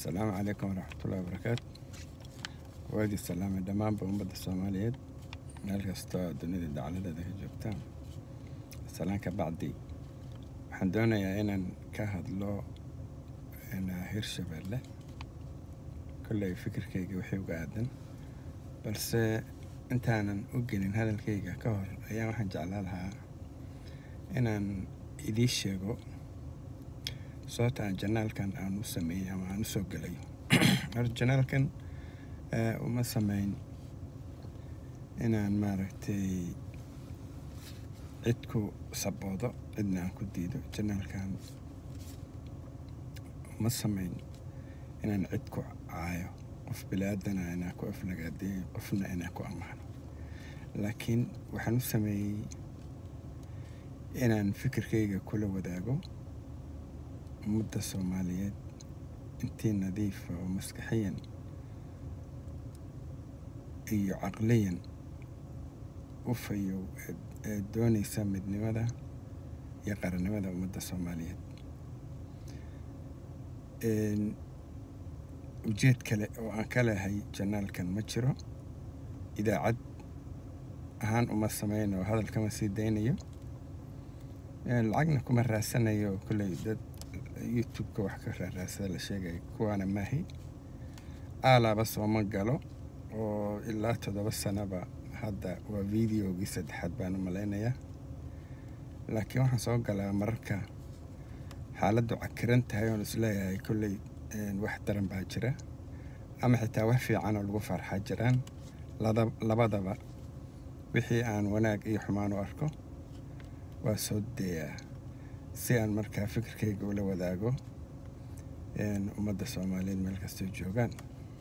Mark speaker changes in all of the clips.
Speaker 1: asalaamu calaykum waraxmatullahi wabarakaatu waadii salaamay dhammaanba ummadda soomaaliyeed meel kastoo dunida dacaladeeda ka joogtaan salaan ka bacdi waxaan doonayaa inaan ka hadlo hirshabeelle kolley fikirkayga wixii uga aadan balse intaanan u gelin hadalkayga ka hor ayaa waxaan jeclaa lahaa inaan idii sheego sababta aan janaalkan aan u sameeyey ama aan u soo gelayo horta janaalkan uma sameyn inaan maaragtay cid ku saboodo cidna aan ku diido janaalkan uma sameyn inaan cid ku caayo qof bili-aadana inaan ku aflagaadeeyo qofna inaan ku ammaano laakiin waxaan u sameeyey inaan fikirkayga kula wadaago ummadda soomaaliyeed intii nadiifa oo maskaxiyan iyo caqliyan u fayow ee doonaysa midnimada iyo qarannimada ummadda soomaaliyeed ujeed kale oo aan ka lehay janaalkan ma jiro idaacad ahaan uma sameyn oo hadal kama sii daynayo lacagna kuma raasanayo kolley dad youtube-ka wax ka raaraasada la sheegaya kuwaana maahi aalaaba sooma galo oo ilaa toddoba sanaba hadda waa videogii saddexaad baan u malaynayaa laakiin waxaan soo galaa mararka xaaladdu cakiran tahay oon isleeyahay kolley wax daran baa jira ama xitaa wax fiican oo lagu farxaa jiraan labadaba wixii aan wanaag iyo xumaan u arko waa soo dayaa si aan markaa fikirkayga ula wadaago ummadda soomaaliyeed meel kastoo joogaan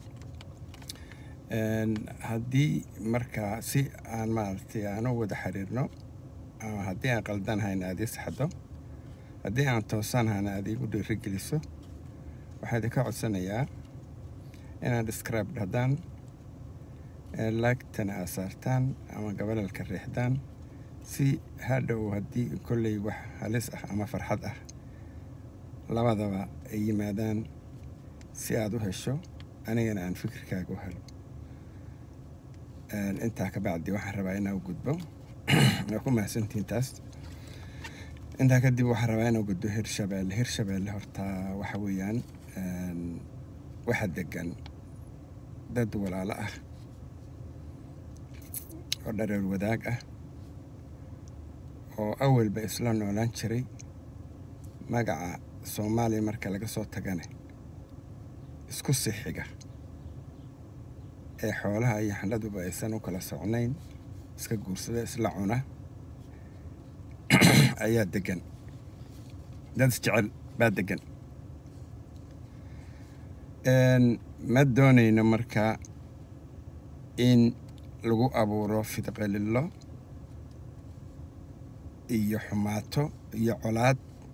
Speaker 1: haddii markaa si aan maaragtay aan u wada xiriirno ama haddii aan qaldanhayna aad ii saxdo haddii aan toosanhayna aad iigu dhiirigeliso waxaa idinka codsanayaa inaad describe dhahdaan laagtana aad saartaan ama gabalalka riixdaan si hadhow haddii kolley wax halis ah ama farxad ah labadaba ay yimaadaan si aad u hesho anigana aan fikirkaaga u helo intaa ka bacdi waxaan rabaa inaa u gudbo waa ku mahadsantihiin taas intaa kadib waxaan rabaa inaa gudbo hirshabeelle hirshabeelle horta waxa weeyaan waxa degan dad walaalo ah oo dhareer wadaag ah oo awalba isla noolaan jiray magaca soomaaliya marka laga soo tagane isku sii xiga ee xoolaha iyo xandhaduba aysan u kala socnayn iska guursada isla cuna ayaa degan dad isjecel baa degan ma doonayno marka in lagu abuuro fidqelilo iyo xumaato iyo colaad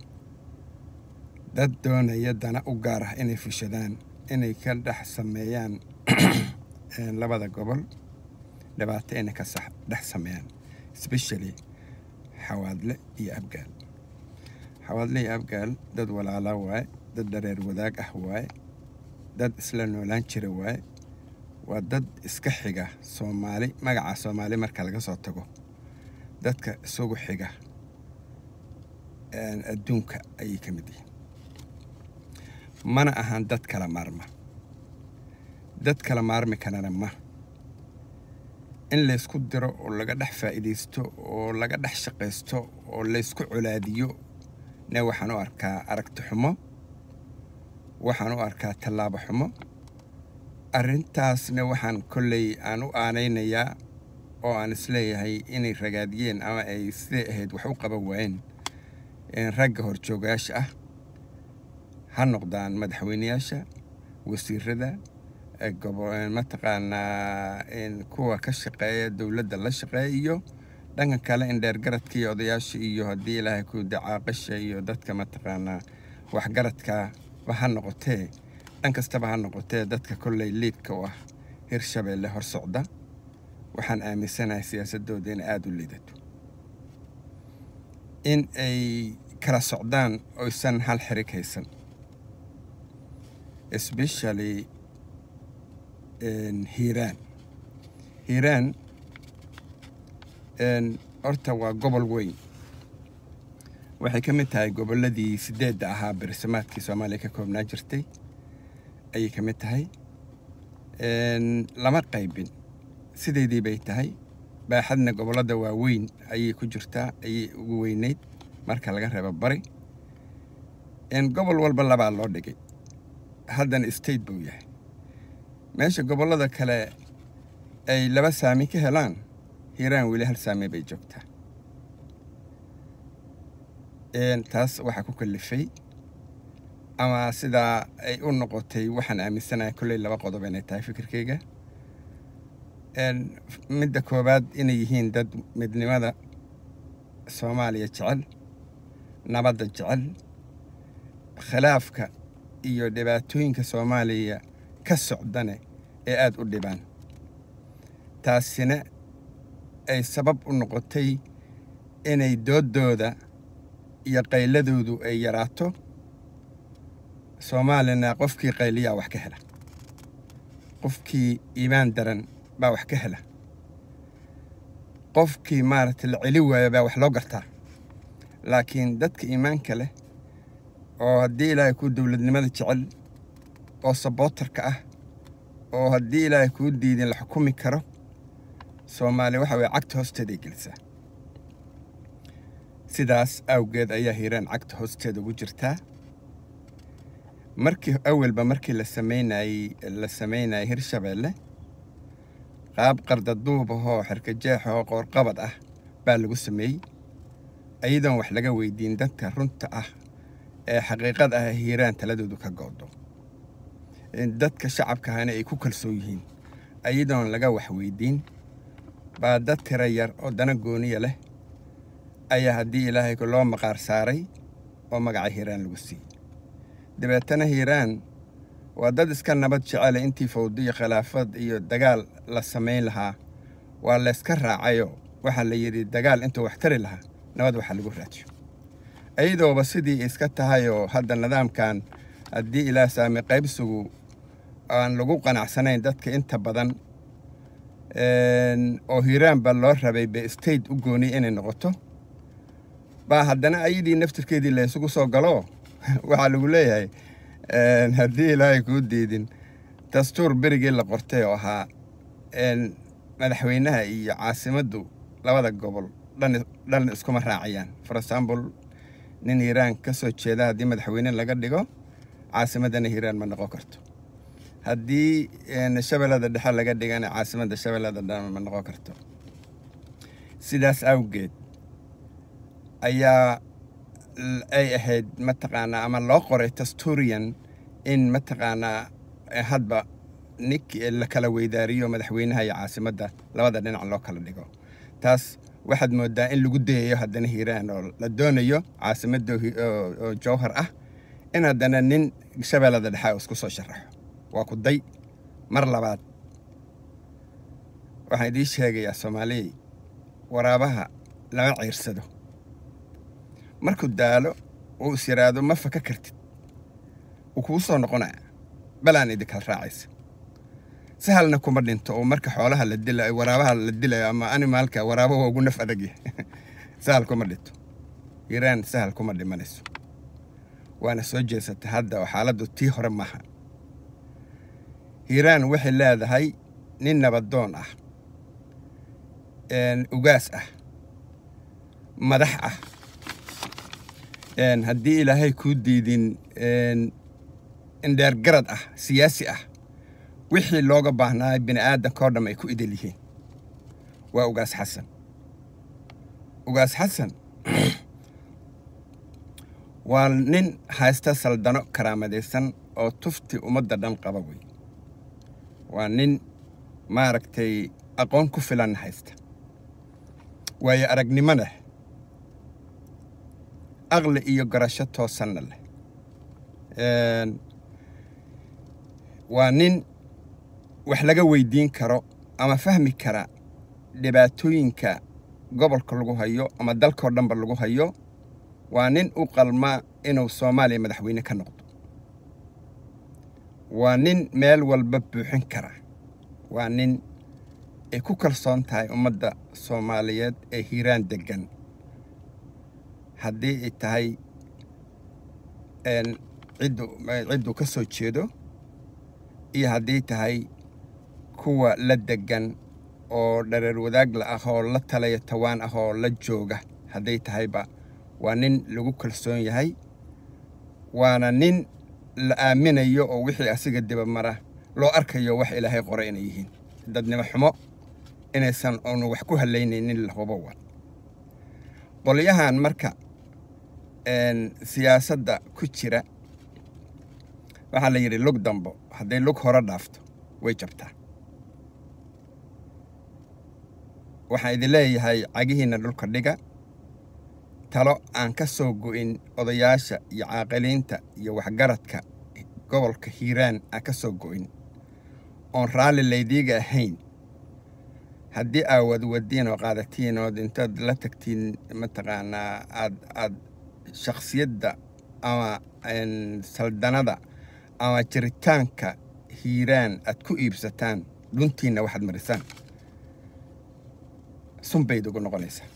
Speaker 1: dad doonaya dana u gaar ah inay fushadaan inay ka dhex sameeyaan labada gobol dhibaato inay ka dhex sameeyaan especially xawaadle iyo abgaal xawaadle iyo abgaal dad walaala waaye dad dhareer wadaag ah waaye dad isla noolaan jira waaye waa dad iska xiga soomaali magaca soomaali marka laga soo tago dadka isugu xiga adduunka ayay ka mid yihiin mana ahan dad kala maarma dad kala maarmi karana ma in laysku diro oo laga dhex faa'iidaysto oo laga dhex shaqaysto oo laysku colaadiyo ne waxaan u arkaa aragti xumo waxaan u arkaa tallaabo xumo arrintaasna waxaan kolley aan u aanaynayaa oo aan isleeyahay inay ragaadiyeen ama ay siday ahayd wax u qaban waayeen ragga horjoogayaasha ah ha noqdaan madaxweyneyaasha wasiirada mataqaanaa kuwa ka shaqeeya dowladda la shaqeeya iyo dhanka kale in dheergaradka iyo odayaasha iyo haddii ilaahay ku dacaaqasha iyo dadka mataqaanaa waxgaradkaba ha noqotee dhan kastaba ha noqotee dadka kolley liidka u ah hirshabeelle hor socda waxaan aaminsanahay siyaasadooda in aada u liidato in ay kala socdaan oysan hal xirig haysan especially hiiraan hiiraan horta waa gobol weyn waxay ka mid tahay gobolladii sideedda ahaa bersamaadkii soomaaliya ka koobnaa jirtay ayay ka mid tahay lama qaybin sideedii bay tahay baaxadna gobollada waaweyn ayay ku jirtaa ayay ugu weyneyd marka laga reebo bari gobol walba labaa loo dhigay haddana state buu yahay meesha gobollada kale ay laba saami ka helaan hiiraan weli hal saami bay joogtaa taas waxaa ku kalifay ama sidaa ay u noqotay waxaan aaminsanahay kolley laba qodob inay tahay fikirkayga midda koowaad inay yihiin dad midnimada soomaaliya jecel nabadda jecel khilaafka iyo dhibaatooyinka soomaaliya ka socdane ee aada u dhibaan taasina ay sabab u noqotay inay dooddooda iyo qayladoodu ay yaraato soomaalina qofkii qayliyaa wax ka hela qofkii iimaan daran baa wax ka hela qofkii maaragtay la celi waayo baa wax loo gartaa laakiin dadka iimaanka leh oo haddii ilaahay kuu dowladnimada jecel oo sabootarka ah oo haddii ilaahay kuu diidin la xukumi karo soomaaliya waxa weye cagta hoosteeday gelisaa sidaas awgeed ayaa hiiraan cagta hoosteeda ugu jirtaa markii awalba markii la samaynayey la samaynayay hirshabeelle qaab qardaduub ahoo xerkajeex oo qoorqabad ah baa lagu sameeyey iyadoon wax laga weydiin dadka runta ah ee xaqiiqad ah hiiraan taladoodu ka goodo dadka shacabka ahana ay ku kalsoon yihiin iyadoon laga wax weydiin baa dad tira yar oo dana gooniya leh ayaa haddii ilaahay loo maqaar saaray oo magaca hiiraan lagu siiyey dabeetana hiiraan waa dad iska nabad jecele intii fawdo iyo khilaafad iyo dagaal la samayn lahaa waa layska raacayo waxaa la yidhi dagaal intuu wax tari lahaa nabad waxaa lagu raadiyo iyadooba sidii iska tahay oo hadda nidaamkan haddii ilaah saami qaybsigu aan lagu qanacsanayn dadka inta badan oo hiiraan baa loo rabay be state u gooniy inay noqoto baa haddana ayadii naftirkeedii la isugu soo galo waxaa lagu leeyahay haddii ilaahay kuu diidin dastuur berigii la qortay oo ahaa madaxweynaha iyo caasimaddu labada gobol dhan iskuma raacayaan for example nin hiiraan ka soo jeeda haddii madaxweyne laga dhigo caasimaddana hiiraan ma noqon karto haddii shabeellada dhexe laga dhigana caasimadda shabeellada dhexe ma noqon karto sidaas awgeed ayaa ay ahayd mataqaanaa ama loo qoray tasturian in mataqaanaa hadba nink la kala weydaariyo madaxweynaha iyo caasimadda labada dhinac loo kala dhigo taas waxaad moodaa in lagu dayayo haddana hiiraan oo la doonayo caasimadda oo jowhar ah in haddana nin shabeellada dhexe isku soo sharaxo waa ku day mar labaad waxaan idiin sheegayaa soomaaliyey waraabaha lama ciirsado markuu daalo uu is yidhaahdo ma faka kartid wuu kuu soo noqonaya balaan idinkala raacaysa sahalna kuma dhinto oo marka xoolaha la dilayo waraabaha la dilayo ama animaalka waraabaha ugu naf adagya sahal kuma dhinto hiiraan sahal kuma dhimanayso waana soo jeesatay hadda oo xaaladdu tii hore maaha hiiraan waxay leedahay nin nabadoon ah ugaas ah madax ah haddii ilaahay kuu diidin indheergarad ah siyaasi ah wixii looga baahnaa bini aadanka oo dham ay ku idil yihiin waa ugaas xasan ugaas xasan waa nin haysta saldano karaamadaysan oo tufti ummadda dhan qaba wey waa nin maaragtay aqoon ku filan haysta waayo aragnimo leh aqli iyo garasho toosanna leh waa nin wax laga weydiin karo ama fahmi kara dhibaatooyinka gobolka lagu hayo ama dalkao dhanba lagu hayo waa nin u qalma inuu soomaaliya madaxweyne ka noqdo waa nin meel walba buuxin kara waa nin ay ku kalsoon tahay ummadda soomaaliyeed ee hiiraan deggan haddii ay tahay ciddu cidduu ka soo jeedo iyo haddii tahay kuwa la deggan oo dhareer wadaagla ah oo la talaya tawaan ah oo la jooga hadday tahayba waa nin lagu kalsoon yahay waana nin la aaminayo oo wixii asiga dibamara loo arkayo wax ilaahay qora inay yihiin dadnimo xumo inaysan oonu wax ku halaynaynin lahubo wa qolyahan marka siyaasadda ku jira waxaa la yidhi lug dambo hadday lug hore dhaafto way jabtaa waxaan idin leeyahay cagihiinna dhulka dhiga talo aan ka soo go'in odayaasha iyo caaqiliinta iyo waxgaradka gobolka hiiraan aan ka soo go'in oon raalli laydiiga ahayn haddii aa wadwadiin oo qaadatiin ood intaad la tagtiin mataqaanaa aad aad shakhsiyadda ama saldanada ama jiritaanka hiiraan aad ku iibsataan dhuntiinna waxaad marisaan sunbayd ugu noqonaysaa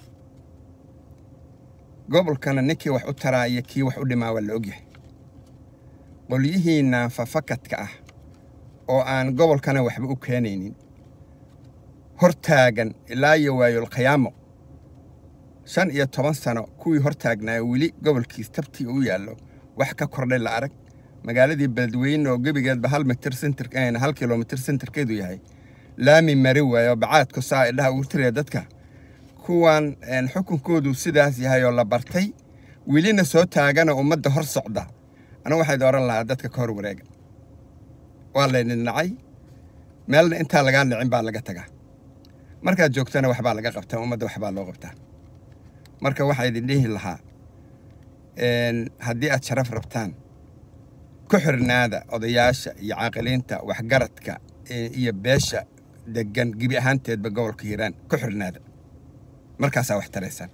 Speaker 1: gobolkana ninkii wax u taraa iyo kii wax u dhimaa waa la ogyahay qolyihiinna fafakadka ah oo aan gobolkana waxba u keenaynin hortaagan ilaa iyo waayolkhayaamo shan iyo toban sano kuwii hortaagnaa weli gobolkiis tabtii u yaallo wax ka kordhay la arag magaaladii beledweyne oo gebigeedba hal mitir sentir hal kilomitir sentirkeedu yahay laami mari waayo bacaadku saa idhaha ugu tiraya dadka kuwan xukunkoodu sidaas yahay oo la bartay welina soo taagana ummadda hor socda anigu waxayd oran lahaa dadka ka hor wareega waa laydin nacay meelna intaa lagaa nicin baa laga tagaa markaad joogtana waxbaa laga qabtaa ummadda waxbaa loo qabtaa marka waxaa idin dhihi lahaa haddii aad sharaf rabtaan ku xirnaada odayaasha iyo caaqiliinta waxgaradka iyo beesha degan gebi ahaanteedba gobolka hiiraan ku xirnaada markaasaa wax taraysaan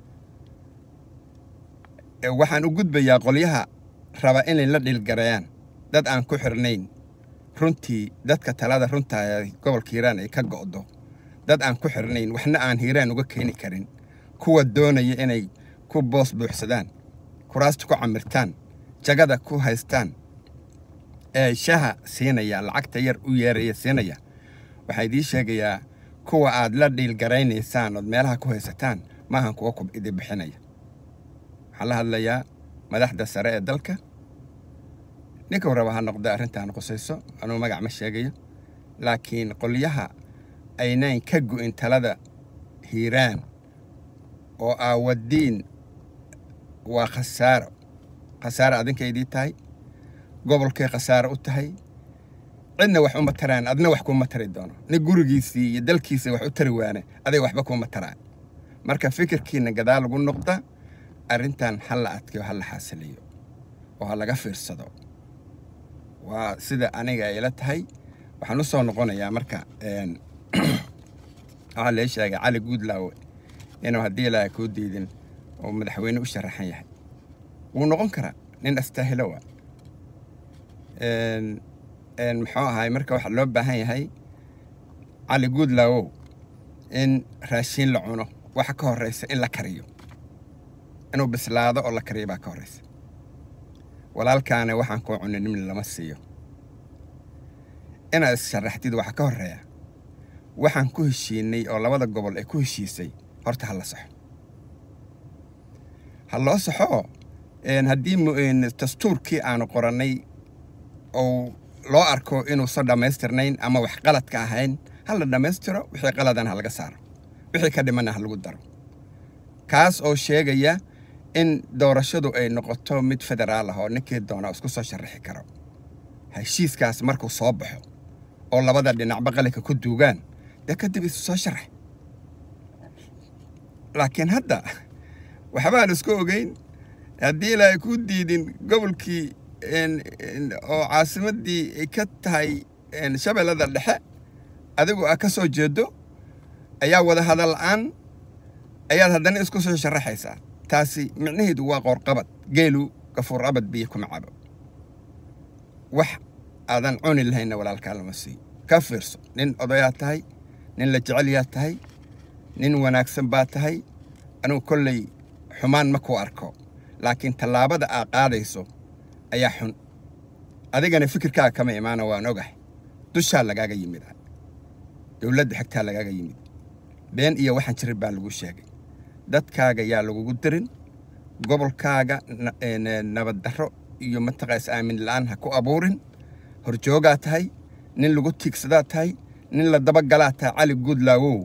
Speaker 1: waxaan u gudbayaa qolyaha raba inay la dhilgareeyaan dad aan ku xirnayn runtii dadka talada runtaa ee gobolka hiiraan ay ka go'do dad aan ku xirnayn waxna aan hiiraan uga keeni karin kuwa doonaya inay ku boos buuxsadaan kuraasta ku camirtaan jagada ku haystaan ee shaha siinaya lacagta yar u yeeraya siinaya waxaa idiin sheegayaa kuwa aad la dhiilgaraynaysaan ood meelaha ku haysataan maahan kuwa kub idi bixinaya waxaan la hadlayaa madaxda sare ee dalka ninkuu raba ha noqda arrintaan qusayso anuu magac ma sheegayo laakiin qolyaha aynayn ka go'in talada hiiraan oo aawadiin waa khasaaro khasaaro adinkaydii tahay gobolkay khasaaro u tahay cidna wax uma taraan adna wax kuuma tari doono nin gurigiisii iyo dalkiisa wax u tari waane aday waxba kuuma taraan marka fikirkiina gadaal lagu noqda arrintan ha la adkayo ha la xaasiliyo oo ha laga fiirsado waa sida aniga ayla tahay waxaan u soo noqonayaa marka waxaa lee sheegay cali guudlaawe inuu haddii ilaaha kuu diidin oo madaxweyne u sharaxan yahay wuu noqon karaa nin astaahilo waa muxuu ahaay marka waxaa loo baahan yahay cali guudlaawow in raashiin la cuno waxa ka horraysa in la kariyo inuu bislaado oo la kariyo baa ka horraysa walaalkaana waxaan kuu cunay nimni lama siiyo inaad is-sharaxdid waxaa ka horreeya waxaan ku heshiinay oo labada gobol ay ku heshiisay horta ha la saxo ha loo saxo haddii dastuurkii aanu qorannay oo loo arko inuusan dhammaystirnayn ama wax qalad ka ahayn ha la dhammaystiro wixii qaladan ha laga saaro wixii ka dhimanna ha lagu daro kaas oo sheegaya in doorashadu ay noqoto mid federaal ah oo ninkii doona isku soo sharaxi karo heshiiskaas markuu soo baxo oo labada dhinacba qalinka ku duugaan dee kadib isu soo sharax laakiin hadda waxbaan isku ogeyn haddii ilaahay ku diidin gobolkii oo caasimaddii ay ka tahay shabeellada dhexe adigu aa ka soo jeedo ayaa wada hadal la'aan ayaad haddana isku soo sharaxaysaa taasi micnaheedu waa qoorqabad geelu gafuur abad biyo kuma cabo wax aadan cuni lahaynna walaalkaa lama siiyo ka fiirso nin odayaad tahay nin la jecelyaad tahay nin wanaagsan baad tahay anugu kolley xumaan ma ku arko laakiin tallaabada aad qaadayso ayaa xun adigana fikirkaaga kama imaana waan ogahay dushaa lagaaga yimid dowladda xigtaa lagaaga yimid been iyo waxaan jirin baa lagu sheegay dadkaaga yaa lagugu dirin gobolkaaga nabaddarro iyo mataqaas aamin la'aan ha ku abuurin horjoogaa tahay nin lagu tiigsadaa tahay nin la dabagalaa tahay cali guudlaawow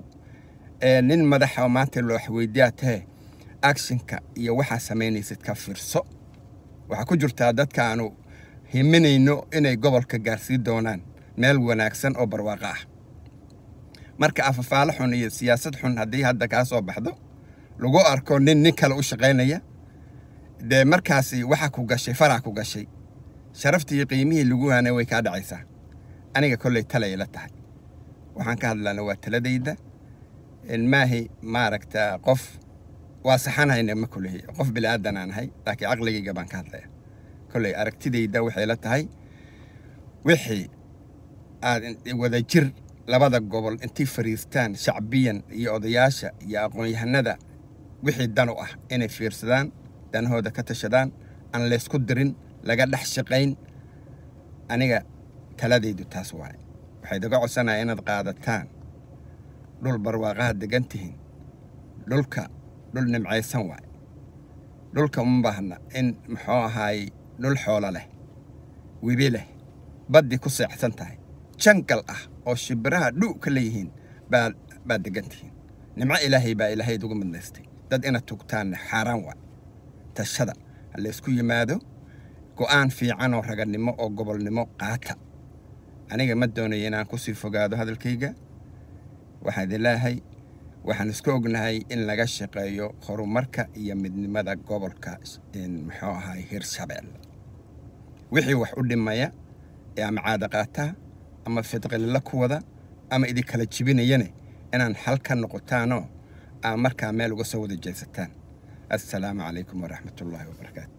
Speaker 1: nin madaxa maanta loo waxweydiyaa tahe actionka iyo waxaa samaynaysid ka fiirso waxaa ku jirtaa dadka aanu himinayno inay gobolka gaarsiin doonaan meel wanaagsan oo barwaaqo ah marka afafaalo xun iyo siyaasad xun haddii hadda kaa soo baxdo lagu arko nin nin kale u shaqaynaya dee markaasi waxaa ku gashay faraa ku gashay sharaftii iyo qiimihii lagu haanay way kaa dhacaysaa aniga kolley talay la tahay waxaan ka hadlaana waa taladayda maahi maaragta qof waa saxanhayna ma kulehi qof bilaadan aan ahay laakiin caqligayga baan ka hadlaya kolley aragtidayda waxay la tahay wixii aad wada jir labada gobol intii fariistaan shacbiyan iyo odayaasha iyo aqoon-yahanada wixii dan u ah inay fiirsadaan danahooda ka tashadaan aan laysku dirin laga dhex shaqayn aniga taladaydu taas waaye waxay daga codsanaya inaad qaadataan dhul barwaaqaha degan tihiin dhulka dhul nimcaysan waaye dhulka uma baahna in muxuu ahaay dhul xoolo leh webi leh baddii ku seexsan tahay jangal ah oo shibiraha dhu ka leeyihiin baa baad degan tihiin nimco ilaahay baa ilaahayd ugu midnaystay dad inaad tugtaanna xaaraan waa tashada ha laysku yimaado go'aan fiican oo raganimo oo gobolnimo qaata aniga ma doonayo inaan kusii fogaado hadalkayga waxaan idin leeyahay waxaan isku ognahay in laga shaqeeyo horumarka iyo midnimada gobolka muxuu ahaay hirshabelle wixii wax u dhimaya ee ama caada qaataa ama fidqililo ku wada ama idin kala jibinayane inaan xal ka noqotaanoo aa markaa meel uga soo wada jeesataan assalaamu calaykum waraxmatullaahi wabarakaatu